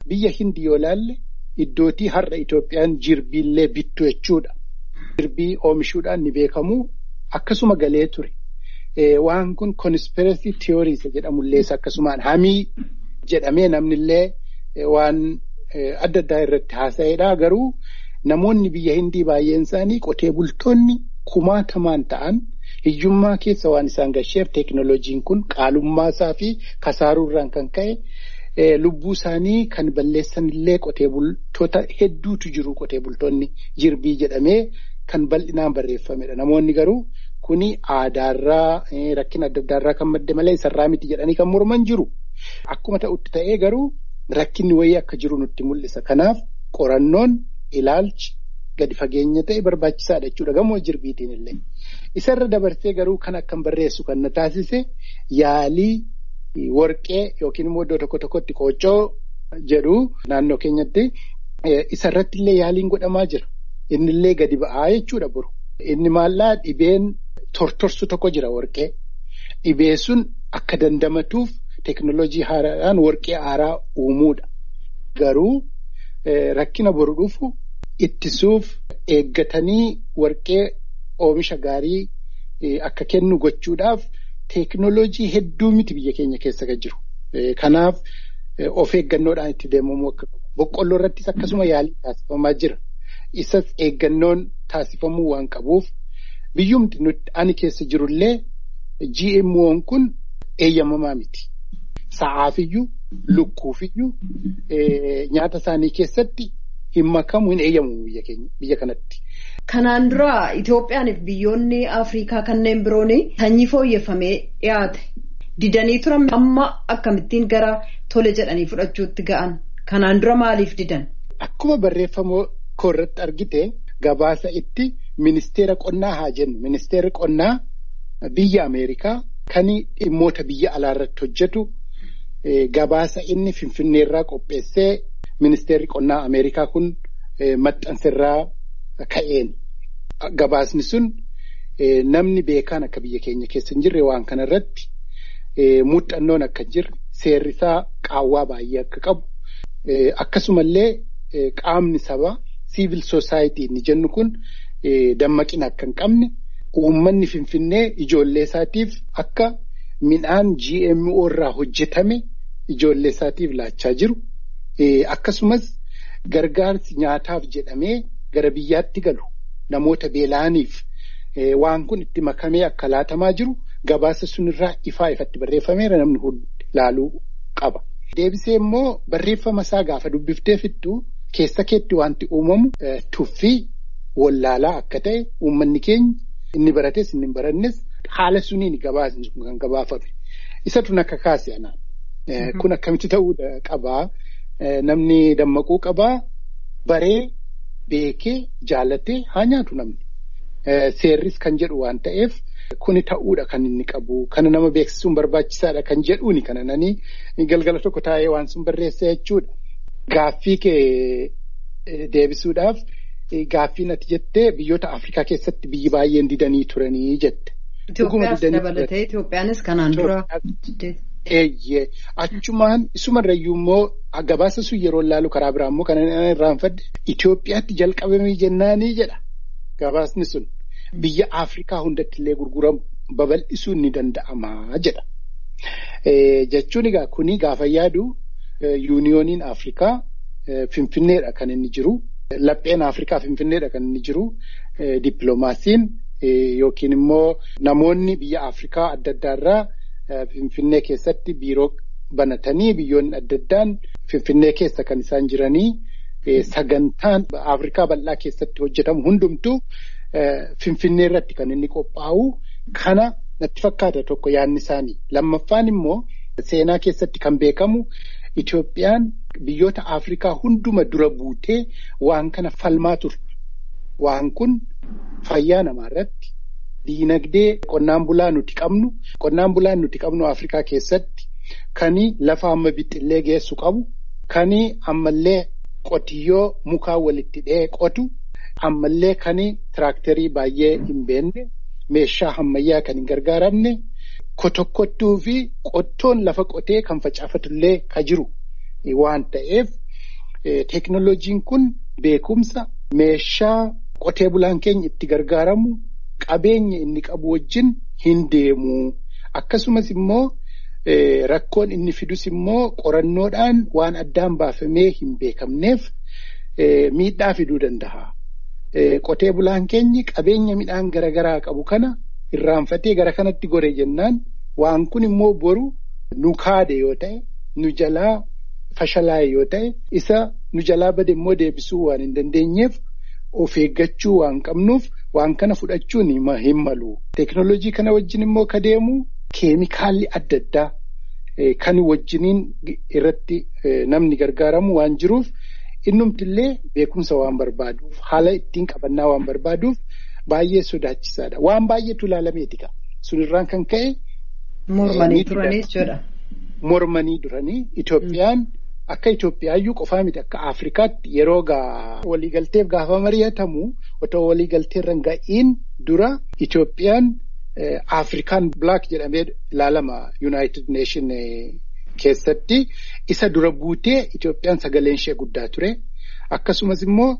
biyya hindi yoo laalle iddootii har'a Itoophiyaan jirbiillee bittu jechuudha. Jirbii oomishuudhaan ni beekamu akkasuma galee ture. Waan kun conspiracy theories jedhamullee akkasumaan hamii jedhamee namnillee waan adda addaa irratti haasa'edha. Garuu namoonni biyya hindii baay'een isaanii qotee bultoonni kumaatamaan ta'an hiyyummaa keessa waan isaan gasheef teekinooloojiin kun qaalummaa isaa fi kasaaruurraan kan ka'e lubbuu isaanii kan balleessanillee qotee bultoota hedduutu jiru qotee bultoonni jirbii jedhamee kan bal'inaan barreeffamedha. Namoonni garuu kuni aadaarraa rakkina adda addaarraa kan madde malee isarraa miti jedhanii kan morman jiru. Akkuma ta'utti ta'ee garuu rakkinni wayii akka jiru nutti mul'isa. Kanaaf qorannoon ilaalchi gadi fageenya ta'e barbaachisaadha jechuudha gamoo jirbiitiin illee. Isarra dabarsee garuu kan akkan barreessu kan na taasise yaalii warqee yookiin immoo iddoo tokko tokkotti qooccoo jedhu naannoo keenyatti isarratti illee yaaliin godhamaa jira. Innillee gadi ba'aa jechuudha boru. Inni maallaa dhibeen tortorsu tokko jira warqee. Dhibee sun akka dandamatuuf teekinooloojii haaraadhaan warqee haaraa uumuudha. Garuu rakkina boru dhufu ittisuuf eeggatanii warqee oomisha gaarii akka kennu gochuudhaaf teekinooloojii hedduu miti biyya keenya keessa kan jiru. Kanaaf of eeggannoodhaan itti deemamuu akka qabu. Boqqolloo irrattis akkasuma yaalii taasifamaa jira. Isas eeggannoon taasifamuu waan qabuuf biyyumti nuti ani keessa jirullee GMO'n kun eeyyamamaa miti. Sa'aafiyyuu, lukkuufiyyuu nyaata isaanii keessatti hin makamu hin eeyyamamu biyya keenya biyya kanatti. Kanaan dura Itoophiyaaniif biyyoonni Afrikaa kanneen biroon sanyii fooyyeffamee dhiyaate. Didanii turan amma akkamittiin gara tole jedhanii fudhachuutti ga'an. Kanaan dura maaliif didan? Akkuma barreeffama koo irratti argite gabaasa itti ministeera qonnaa haa jennu. Ministeerri qonnaa biyya Ameerikaa kan dhimmoota biyya alaa irratti hojjetu gabaasa inni Finfinneerraa qopheessee ministeerri qonnaa Ameerikaa kun maxxansirraa ka'een. Gabaasni sun namni beekaan akka biyya keenya keessa hin jirre waan kana irratti muuxannoon akka hin jirre seerrisaa qaawwaa baay'ee akka qabu akkasumallee qaamni sabaa siivil soosaayitii inni jennu kun dammaqina akka hin qabne uummanni finfinnee ijoollee isaatiif akka midhaan GMO irraa hojjetame ijoollee isaatiif laachaa jiru akkasumas gargaarsi nyaataaf jedhamee gara biyyaatti galu namoota beela'aniif waan kun itti makamee akka laatamaa jiru gabaasa sunirraa ifaa ifatti barreeffameera namni hundi laaluu qaba. Deebisee immoo barreeffama isaa gaafa dubbiftee fittu keessa keetti wanti uumamu tuffii wallaalaa akka ta'e uummanni keenya inni barates inni hin barannes haala suniin gabaasni sun kan gabaafame. Isatu akka kaase anaan. Kun akkamitti ta'uu qabaa namni dammaquu qabaa baree beekee jaalatee haa nyaatu namni. Seerris kan jedhu waan ta'eef kuni ta'uudha kan inni qabu. Kana nama beeksisuun barbaachisaadha kan jedhuuni kana nanii galgala tokko taa'ee waan sun barreessa jechuudha. Gaaffii kee deebisuudhaaf gaaffii ati jettee biyyoota Afrikaa keessatti biyyi baay'een didanii turanii jette. Itoophiyaas dabalatee Itoophiyaanis kanaan dura. Eeyyee achumaan isumarrayyuu immoo gabaasa sun yeroo laalu karaa biraa immoo kan irraanfadde Itoophiyaatti jalqabamee jennaanii jedha gabaasni sun biyya Afrikaa hundatti illee gurguramu babal'isuun ni danda'ama jedha. Jechuun egaa kuni gaafa yaadu yuuniyooniin Afrikaa Finfinneedha kan inni jiru. Lapheen Afrikaa Finfinneedha kan inni jiru. Dippiloomaasiin yookiin immoo namoonni biyya Afrikaa adda addaarraa Finfinnee keessatti biiroo banatanii biyyoonni adda addaan Finfinnee keessa kan isaan jiranii sagantaan Afrikaa bal'aa keessatti hojjetamu hundumtuu Finfinnee irratti kan inni qophaa'u kana natti fakkaata tokko yaadni isaanii. Lammaffaan immoo seenaa keessatti kan beekamu Itoophiyaan biyyoota Afrikaa hunduma dura buutee waan kana falmaa turte. Waan kun fayyaa namaa irratti diinagdee qonnaan bulaa nuti qabnu qonnaan bulaan nuti qabnu Afrikaa keessatti kani lafa amma bixxillee geessu qabu kani ammallee qotiyyoo mukaa walitti dhee qotu ammallee kani tiraaktarii baay'ee hin beekne meeshaa ammayyaa kan hin gargaaramne kotokkottuu fi qottoon lafa qotee kan facaafatullee ka jiru waan ta'eef teeknoloojiin kun beekumsa meeshaa qotee bulaan keenya itti gargaaramu qabeenya inni qabu wajjin hin deemu. Akkasumas immoo rakkoon inni fidus immoo qorannoodhaan waan addaan baafamee hin beekamneef miidhaa fiduu danda'a. Qotee bulaan keenyi qabeenya midhaan garaagaraa qabu kana irraanfatee gara kanatti gore jennaan waan kun immoo boru nu kaade yoo ta'e nu jalaa fashalaa'e yoo ta'e isa nu jalaa bade immoo deebisuu waan hin dandeenyeef of eeggachuu waan qabnuuf waan kana fudhachuun hin malu. Teeknooloojii kana wajjin immoo ka deemu keemikaalli adda addaa kan wajjiniin irratti namni gargaaramu waan jiruuf innumtillee beekumsa waan barbaaduuf haala ittiin qabannaa waan barbaaduuf baay'ee sodaachisaadha. Waan baay'eetu ilaalameeti qaba. Sunirraan kan ka'e. Mormanii turanii jechuudha. Mormanii duranii Itoophiyaan akka Itoophiyaayyuu qofaa miti akka Afrikaatti yeroo waliigalteef gaafa mari'atamu otoo waliigalteerra hin ga'iin dura Itoophiyaan Afrikaan Black jedhamee ilaalama United Nation keessatti isa dura buutee Itoophiyaan sagaleen ishee guddaa ture. Akkasumas immoo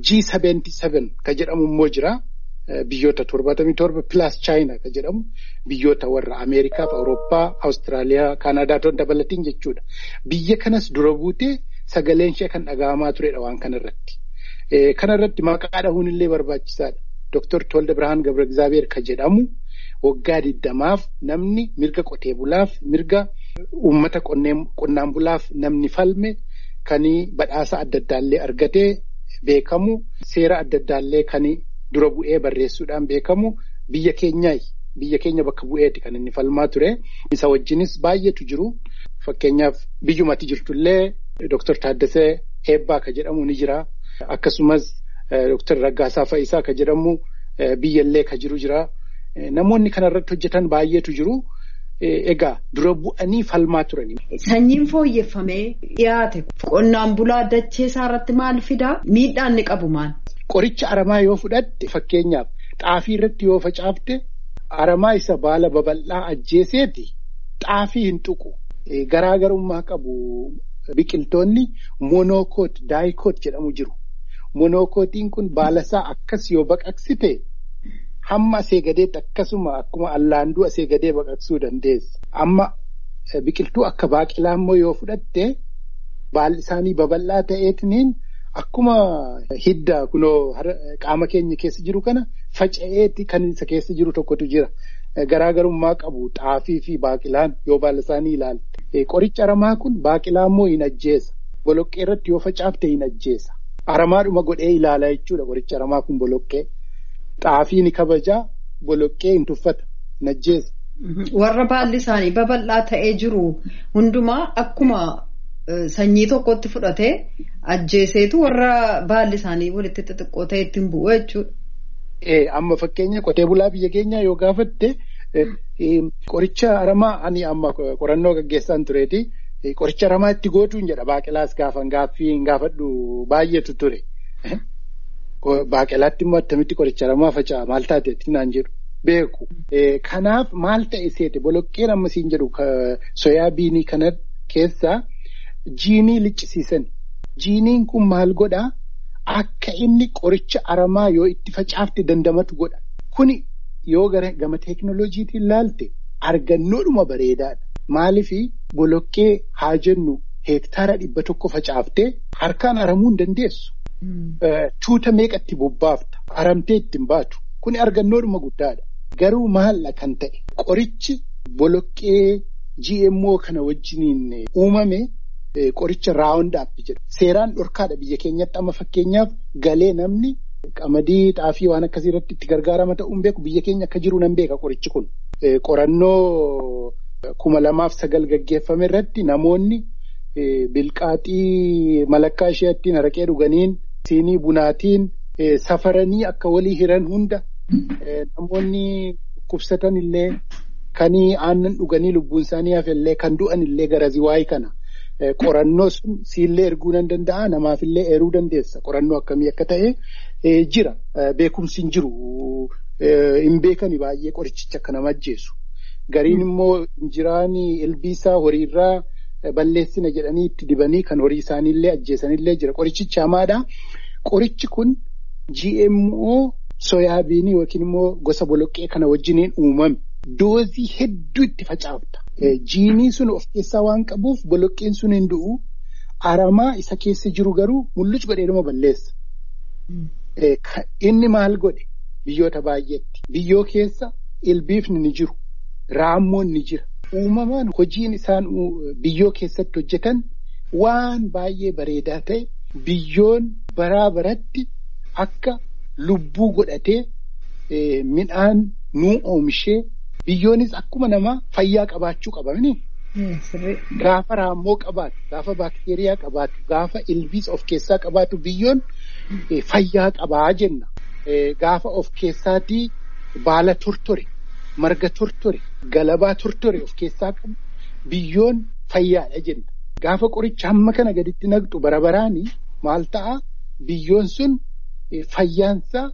G77 ka jedhamu immoo jira. Biyyoota torbaatamii torba pilaas chaayinaa ka jedhamu biyyoota warra Ameerikaa, Awurooppaa, Awustiraaliyaa, Kaanaadaa toon dabalatiin jechuudha. Biyya kanas dura buutee sagaleen ishee kan dhaga'amaa turedha waan kanarratti. Kanarratti maqaa dhahuun illee barbaachisaadha. Dooktar Tolda Birhaan Gabra Egzaabeer ka jedhamu waggaa diddamaaf namni mirga qotee bulaaf mirga uummata qonnaan bulaaf namni falme kan badhaasa adda addaallee argatee beekamu seera adda addaallee kan dura bu'ee barreessuudhaan beekamu biyya keenyaa biyya keenya bakka bu'eeti kan inni falmaa ture. Isa wajjinis baay'eetu jiru. Fakkeenyaaf biyyumatti jirtullee Dooktar Taaddasee Eebbaa ka jedhamu ni jira. Akkasumas Dooktar Raggaasaa Fa'isaa ka jedhamu biyyallee ka jiru jira. Namoonni kanarratti hojjetan baay'eetu jiru. Egaa dura bu'anii falmaa turani. Sanyiin fooyyeffamee dhiyaate qonnaan bulaa dachee isaa irratti maal fidaa? Miidhaan ni qabu maal? Qoricha aramaa yoo fudhatte fakkeenyaaf xaafii irratti yoo facaafte aramaa isa baala babal'aa ajjeeseeti xaafii hin tuqu. Garaagarummaa qabu biqiltoonni monookoot daayikoot jedhamu jiru. Monokootiin kun baalasaa akkas yoo baqaqsite hamma asee gadeetti akkasuma akkuma allaanduu asee gadee baqaqsuu dandeessa. Amma biqiltuu akka baaqilaa immoo yoo fudhatte baalli isaanii babal'aa ta'eetiniin akkuma hidda kunoo qaama keenya keessa jiru kana faca'eeti kan isa keessa jiru tokkotu jira. Garaagarummaa qabu xaafii fi baaqilaan yoo baala isaanii ilaalte. Qoricha aramaa kun baaqilaa immoo hin ajjeesa. Boloqqee irratti yoo facaafte hin ajjeesa. Aramaadhuma godhee ilaala jechuudha qoricha aramaa kun boloqqee. Xaafii ni kabajaa boloqqee hin tuffata hin ajjeesa. Warra baalli isaanii babal'aa ta'ee jiru hundumaa akkuma sanyii tokkotti fudhatee ajjeeseetu warra baalli isaanii walitti xixiqqoo ta'e ittiin bu'u jechuudha. Amma fakkeenya qotee bulaa biyya keenyaa yoo gaafatte qoricha aramaa ani amma qorannoo gaggeessaan tureeti. Qoricha aramaa itti gootuun jedha baaqelaas gaafan gaaffii hin gaafadhu baay'eetu ture. Baaqelaatti immoo attamitti qoricha aramaa faca'a maal taateetti naan jedhu beeku. Kanaaf maal ta'e seete boloqqeen amma siin jedhu soyaa biinii kana keessaa jiinii liccisiisan. Jiiniin kun maal godhaa? Akka inni qoricha aramaa yoo itti facaafte dandamatu godha. Kuni yoo gama teeknooloojiitiin ilaalte argannoodhuma bareedaadha. Maaliifii boloqqee haa jennu heektaara dhibba tokko facaaftee harkaan aramuu hin dandeessu. Tuuta meeqatti bobbaafta aramtee ittiin baatu kuni argannoodhuma guddaadha. Garuu maalla kan ta'e qorichi boloqqee GMO kana wajjiniin uumame qoricha raawundaappi jedha. Seeraan dhorkaadha biyya keenyatti amma fakkeenyaaf galee namni qamadii xaafii waan akkasii irratti itti gargaarama ta'uun beeku biyya keenya akka jiru nan beeka qorichi kun. Qorannoo kuma lamaaf sagal gaggeeffame irratti namoonni bilqaaxii malakkaa isheettiin araqee dhuganiin siinii bunaatiin safaranii akka walii hiran hunda namoonni dhukkubsatan illee kanii aannan dhuganii lubbuun isaanii hafellee kan du'an illee garazii waayii kana. Qorannoo sun siillee erguu nan danda'a namaafillee eeruu dandeessa qorannoo akkamii akka ta'e jira beekumsi hin jiru hin beekani baay'ee qorichicha akka nama ajjeesu gariin immoo injiraan ilbiisaa horiirraa balleessina jedhanii itti dibanii kan horii isaaniillee ajjeesanillee jira. Qorichichi hamaadha. Qorichi kun GMO soyaabiinii yookiin immoo gosa boloqqee kana wajjiniin uumame. Doozii hedduu itti facaafta. Jiinii sun of keessaa waan qabuuf boloqqeen sun hin du'u. Aramaa isa keessa jiru garuu mul'ucu godheedhuma balleessa. Inni maal godhe biyyoota baay'eetti. Biyyoo keessa ilbiifni ni jiru. Raammoon ni jira. Uumamaan hojiin isaan biyyoo keessatti hojjetan waan baay'ee bareedaa ta'e biyyoon baraa baratti akka lubbuu godhatee midhaan nuu oomishee biyyoonis akkuma namaa fayyaa qabaachuu qabani. Gaafa raammoo qabaatu, gaafa baakteeriyaa qabaatu, gaafa ilbiis of keessaa qabaatu biyyoon fayyaa qabaa jenna. Gaafa of keessaatii baala tortore, marga tortore, galabaa tortore of keessaa qabu biyyoon fayyaadha jenna. Gaafa qoricha hamma kana gaditti naqxu bara baraanii maal ta'a biyyoon sun fayyaansaa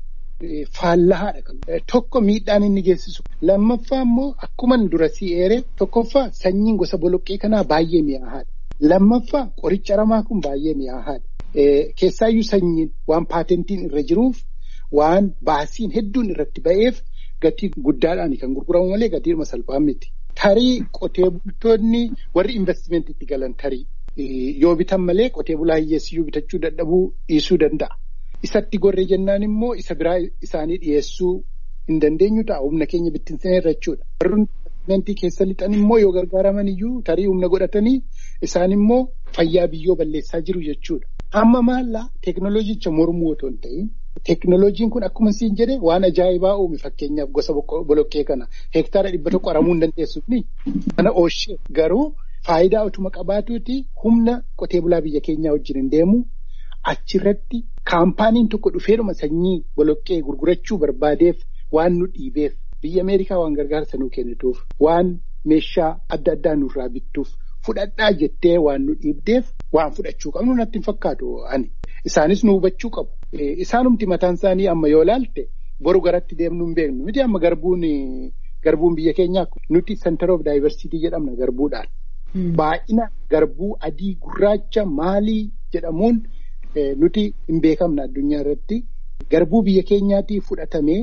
faallahaadha. Tokko miidhaan inni geessisu. Lammaffaa immoo akkuma dura si'eere tokkoffaa sanyiin gosa boloqqee kanaa baay'ee mi'aahaadha. Lammaffaa qoricha aramaa kun baay'ee mi'aahaadha. Keessaayyuu sanyiin waan paatentiin irra jiruuf waan baasiin hedduun irratti ba'eef gatii guddaadhaan kan gurguramu malee gatiirma salphaan miti. Tarii qotee bultoonni warri investimentiitti galan tarii yoo bitan malee qotee bulaa hiyyeessiyyuu bitachuu dadhabuu dhiisuu danda'a. Isatti gorree jennaan immoo isa biraa isaanii dhiyeessuu hin dandeenyu ta'a humna keenya bittinsanii irra jechuudha. Warri investimentii keessa lixan immoo yoo gargaaraman iyyuu tarii humna godhatanii isaan immoo fayyaa biyyoo balleessaa jiru jechuudha. Amma maallaa teekinooloojicha mormuu otoo hin ta'in teekinooloojiin kun akkuma siin jedhe waan ajaa'ibaa uume fakkeenyaaf gosa boloqqee kana hektaara dhibba tokko aramuu hin dandeessuuf ni kana ooshee garuu faayidaa otuma qabaatuuti humna qotee bulaa biyya keenyaa wajjin hin deemu achirratti kaampaaniin tokko dhufeedhuma sanyii boloqqee gurgurachuu barbaadeef waan nu dhiibeef biyya Ameerikaa waan gargaarsa nuu kennituuf waan meeshaa adda addaa nurraa bittuuf fudhadhaa jettee waan nu dhiibdeef waan fudhachuu qabnu natti hin fakkaatu ani. Isaanis nu hubachuu qabu. Isaanumti mataan isaanii amma yoo ilaalte boru garatti deemnu hin beeknu. Miti amma garbuun garbuun biyya keenyaa nuti center of diversity jedhamna garbuudhaan. Baay'ina garbuu adii gurraacha maalii jedhamuun nuti hin beekamna addunyaa irratti. Garbuu biyya keenyaatii fudhatamee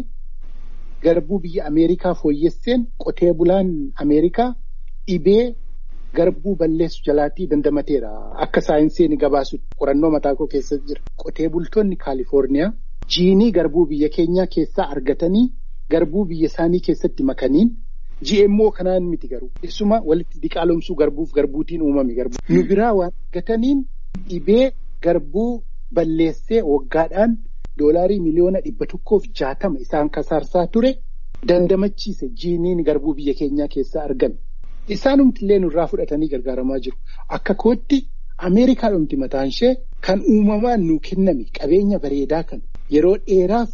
garbuu biyya Ameerikaa fooyyesseen qotee bulaan Ameerikaa dhibee garbuu balleessu jalaatii dandamateera. Akka saayinsiin gabaasu qorannoo mataa koo keessa jira. Qotee bultoonni Kaalifoorniyaa jiinii garbuu biyya keenyaa keessaa argatanii garbuu biyya isaanii keessatti makaniin GMO kanaan miti garuu. Isuma walitti diqaalomsuu garbuuf garbuutiin uumame garbuu. Nu biraa waan argataniin dhibee garbuu balleessee waggaadhaan doolaarii miliyoona dhibba tokkoof jaatama isaan kasaarsaa ture dandamachiise jiiniin garbuu biyya keenyaa keessaa argame. Isaanumti illee nurraa fudhatanii gargaaramaa jiru. Akka kootti Ameerikaadhumti mataan ishee kan uumamaan nuu kenname qabeenya bareedaa kan yeroo dheeraaf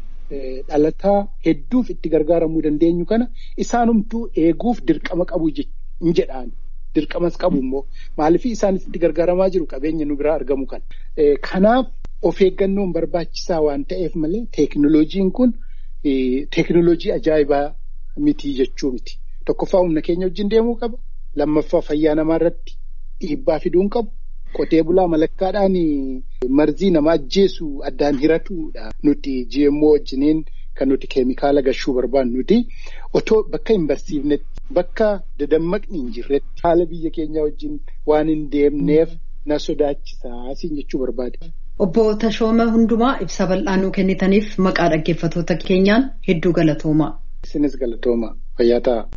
dhalataa hedduuf itti gargaaramuu dandeenyu kana isaanumtuu eeguuf dirqama qabu hin jedhaan. Dirqamas qabu immoo maaliif isaanis itti gargaaramaa jiru qabeenya nu biraa argamu kan. Kanaaf of eeggannoon barbaachisaa waan ta'eef malee teekinooloojiin kun teekinooloojii ajaa'ibaa miti jechuu miti. Tokkoffaa humna keenya wajjin deemuu qaba. Lammaffaa fayyaa namaa irratti dhiibbaa fiduu hin qabu. Qotee bulaa malakkaadhaan marzii nama ajjeesu addaan hiratudha. Nuti GMO wajjiniin kan nuti keemikaala gashuu barbaannu nuti otoo bakka hin barsiifnetti bakka dadammaqni hin jirretti haala biyya keenyaa wajjin waan hin deemneef na sodaachisaa siin jechuu barbaade. Obbo Tashooma Hundumaa ibsa bal'aa nuu kennitaniif maqaa dhaggeeffattoota keenyaan hedduu galatoomaa. Isinis galatoomaa fayyaa ta'a.